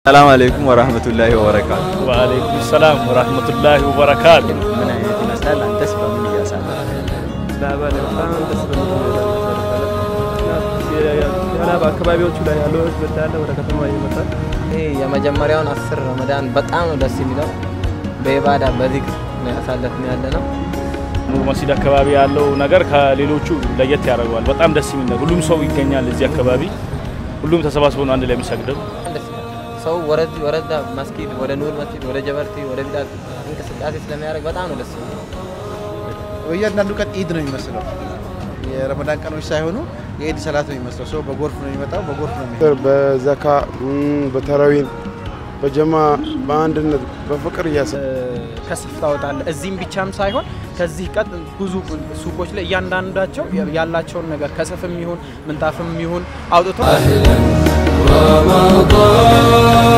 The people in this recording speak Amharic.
ሰላም አለይኩም ወራህመቱላሂ ወበረካቱ። ወአለይኩም ሰላም ወራህመቱላሂ ወበረካቱ። ምን አይነት ይመስላል? አንተስ በምን እያሳለፍክ በአካባቢዎቹ ላይ ያለው ህዝብ እንዳለ ወደ ከተማ ይመጣል። ይህ የመጀመሪያውን አስር ረመዳን በጣም ነው ደስ የሚለው። በኢባዳ በዚክር ነው ያሳለፍን ያለ ነው። ኑር መስጂድ አካባቢ ያለው ነገር ከሌሎቹ ለየት ያደርገዋል። በጣም ደስ የሚል ነው። ሁሉም ሰው ይገኛል እዚህ አካባቢ። ሁሉም ተሰባስቦ ነው አንድ ላይ የሚሰግደው። በጣም ደስ ይላል። ሰው ወረድ ወረዳ መስጊድ ወደ ኑር መስጊድ ወደ ጀበርቲ ወደ ቢዳት እንቅስቃሴ ስለሚያደርግ በጣም ነው ደስ የሚለው። በእያንዳንዱ ቀን ኢድ ነው የሚመስለው። የረመዳን ቀኖች ሳይሆኑ የኢድ ሰላት ነው የሚመስለው። ሰው በጎርፍ ነው የሚመጣው፣ በጎርፍ ነው የሚሄደው። በዘካ በተራዊን በጀማ በአንድነት በፍቅር እያሰ ከስፍ ታወጣለህ። እዚህም ብቻም ሳይሆን ከዚህ ቀጥ ብዙ ሱቆች ላይ እያንዳንዳቸው ያላቸውን ነገር ከስፍም ይሁን ምንጣፍም ይሁን አውጥቶ